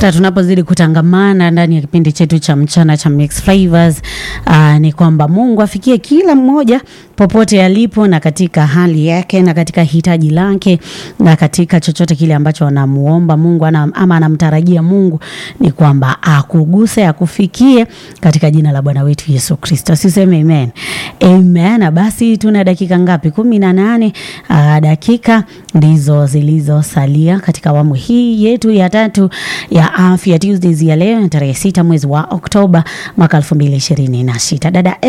hata tunapozidi kutangamana ndani ya kipindi chetu cha mchana cha Mix Flavors, uh, ni kwamba Mungu afikie kila mmoja popote alipo na katika hali yake na katika hitaji lake na katika chochote kile ambacho anamuomba Mungu ana, ama anamtarajia Mungu ni kwamba akuguse akufikie katika jina la Bwana wetu Yesu Kristo. Siseme amen. Amen. Na basi tuna dakika ngapi? kumi na nane. Uh, dakika ndizo zilizosalia katika awamu hii yetu ya tatu ya Afya Tuesdays ya leo tarehe sita mwezi wa Oktoba mwaka elfu mbili ishirini na sita. Dada